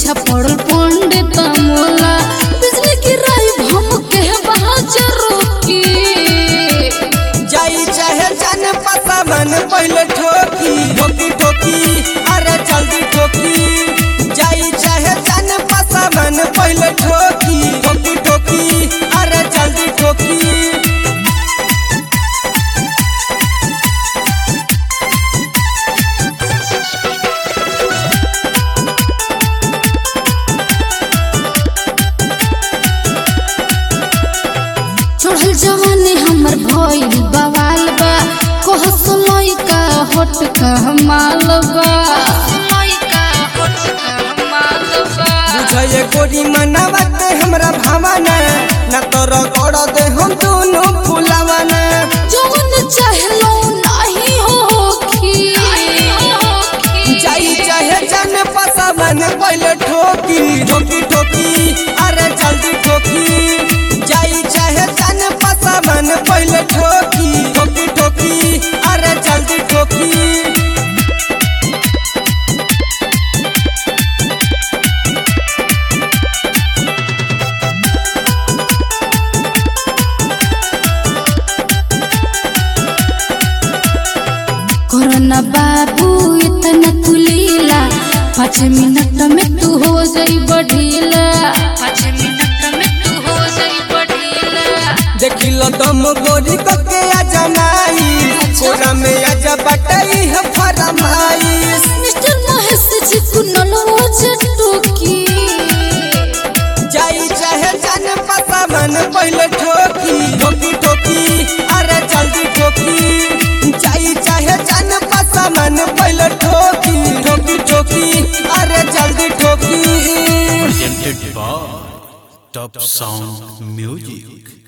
पीछा पड़ल पंडित मोला बिजली गिराई हम के बाजार की जाई चाहे जान पता मन पहले ठोकी ठोकी ठोकी अरे जल्दी ठोकी जाई चाहे जान पता मन पहले ठोकी ठोकी ठोकी अरे जल्दी ठोकी चढ़ल जवानी हमर भइल बवाल बा कहस लइका होट का माल बा बुझे गोरी मनावत हमरा भावना न तो रगड़ दे हम दोनों फुलावना जवन चाहलो नाही होखी जाई चाहे जान पता मन पहले ठोकी ठोकी ठोकी अरे जल्दी ठोकी जाई चाहे जान पता मन पहले ठोकी ठोकी ठोकी अरे जल्दी ठोकी कोरोना बाबू इतना तू लीला पाँच मिनट में तू हो जाई बढ़ीला पाँच मिनट में तू हो जाई बढ़ीला देखिलो दम गोरी कके आ जमाई कोरा में आजा बटाई है फरमाई मिस्टर महेश जी कुनल टोकी जाई चाहे जान पता मन पहले ठोकी ठोकी ठोकी अरे जल्दी ठोकी जाई चाहे जान पता मन पहले ठोकी ठोकी ठोकी अरे जल्दी ठोकी presented by Top Sound Music.